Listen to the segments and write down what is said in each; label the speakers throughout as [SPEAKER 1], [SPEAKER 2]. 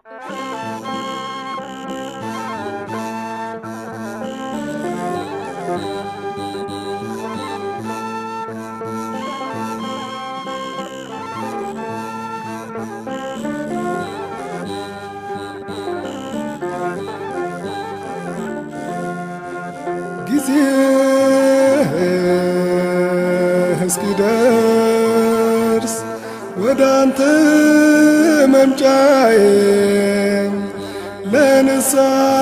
[SPEAKER 1] ጊዜ እስኪደርስ ወደ አንተ መምጫዬ ለንስሐ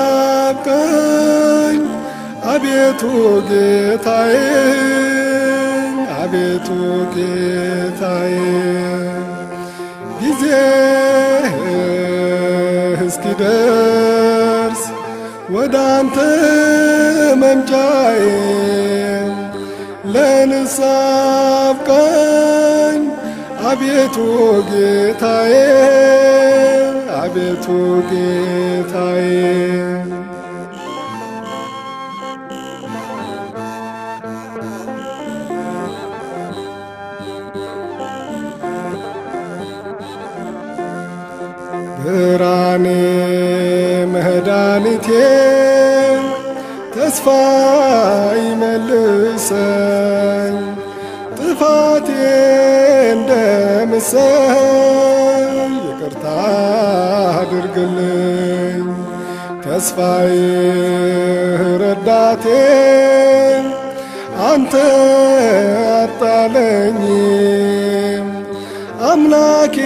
[SPEAKER 1] አብቃኝ አቤቱ ጌታዬ አቤቱ ጌታዬ ጊዜ እስኪደርስ ወደ አንተ መምጫዬ ለንስሐ አብቃኝ አቤቱ ጌታዬ አቤቱ ጌታዬ ብርሃኔ መድኃኒቴ ተስፋ ይመልሰኝ ጥፋቴ እንደምሰል ይቅርታ አድርግልኝ ተስፋዬ ረዳቴ አንተ አጣለኝ አምላኬ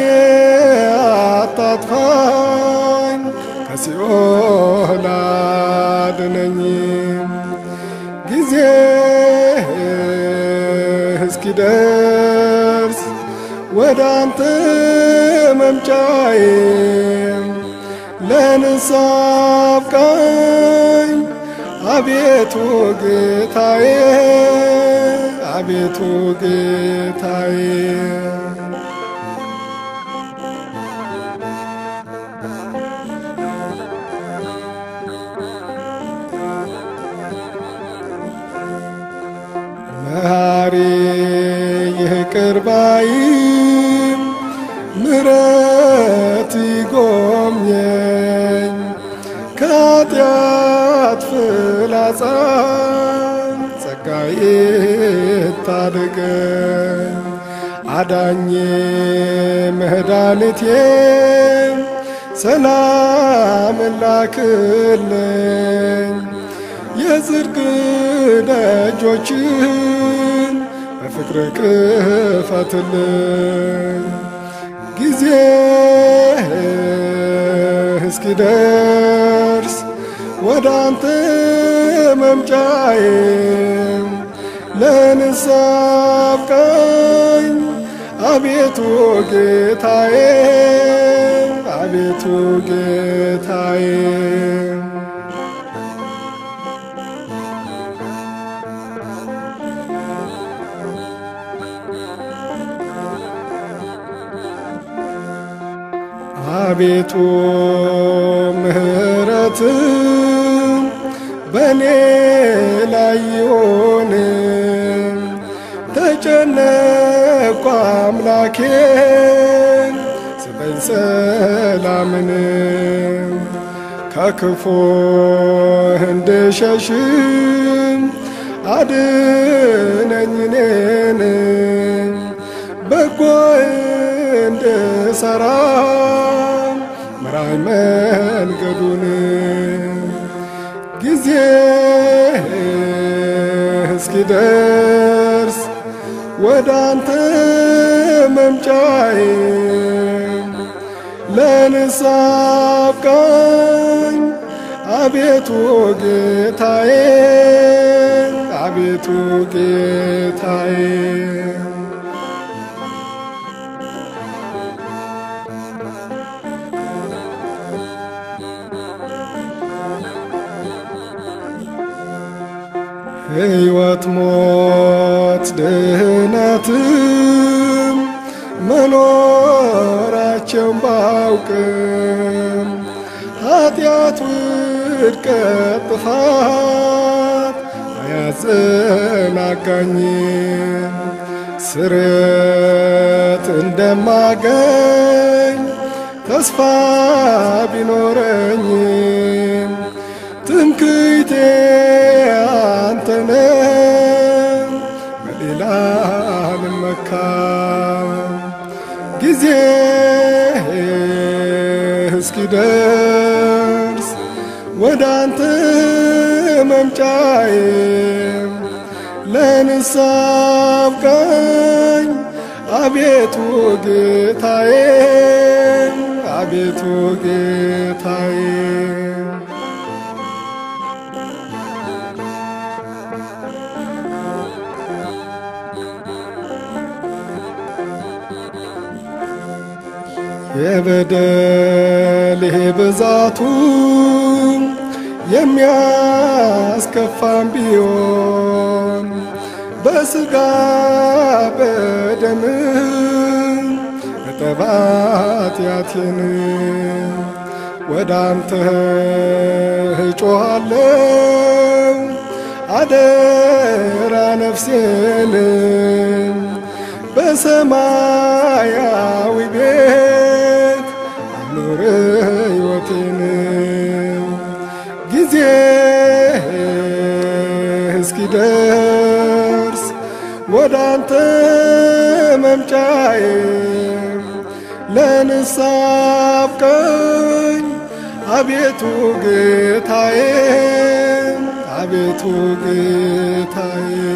[SPEAKER 1] አታጥፋኝ ከሲኦል አድነኝ ጊዜ እስኪደርስ ወደ አንተ መምጫዬ ለንስሐ አብቃኝ አቤቱ ጌታዬ አቤቱ ጌታዬ መሐሪ ይቅር ባይ ምሕረት ይጎብኘኝ ከኃጢአት ፍላጻ ጸጋዬ ታደገኝ አዳኜ መድኃኒቴ ሰላም ላክልኝ የጽድቅ ደጆችን በፍቅር ክፈትልኝ ጊዜ እስኪደርስ ወደ አንተ መምጫዬ ለንስሐ አብቃኝ አቤቱ ጌታዬ አቤቱ ጌታዬ አቤቱ ምሕረት በእኔ ላይ ይሆን ተጨነቅኩ አምላኬ ስጠኝ ሰላምን ከክፉ እንድሸሽም አድነኝ እኔን በጎ እንድሰራ ምራይ መንገዱን ጊዜ እስኪደርስ ወደ አንተ መምጫዬ ለንስሐ አብቃኝ አቤቱ ጌታዬ አቤቱ ጌታዬ ሕይወት ሞት ድህነትም መኖራቸውን ባውቅም ኃጢአት ውድቀት ጥፋት አያዘናጋኝም ስርየት እንደማገኝ ተስፋ ቢኖረኝም ትምክህቴ አንተነ በሌላ ልመካ ጊዜ እስኪደርስ ወደ አንተ መምጫዬ ለንስሐ አብቃኝ አቤቱ ጌታዬ አቤቱ ጌታዬ የበደሌ ብዛቱ የሚያስከፋም ቢሆን በስጋ በደም እጠባት ያቴን ወደ አንተ እጮኻለሁ አደራ ነፍሴን በሰማያዊ ቤት አኑር ሕይወቴን ጊዜ እስኪደርስ ወደ አንተ መምጫዬ ለንስሐ አብቃኝ አቤቱ ጌታዬ አቤቱ ጌታዬ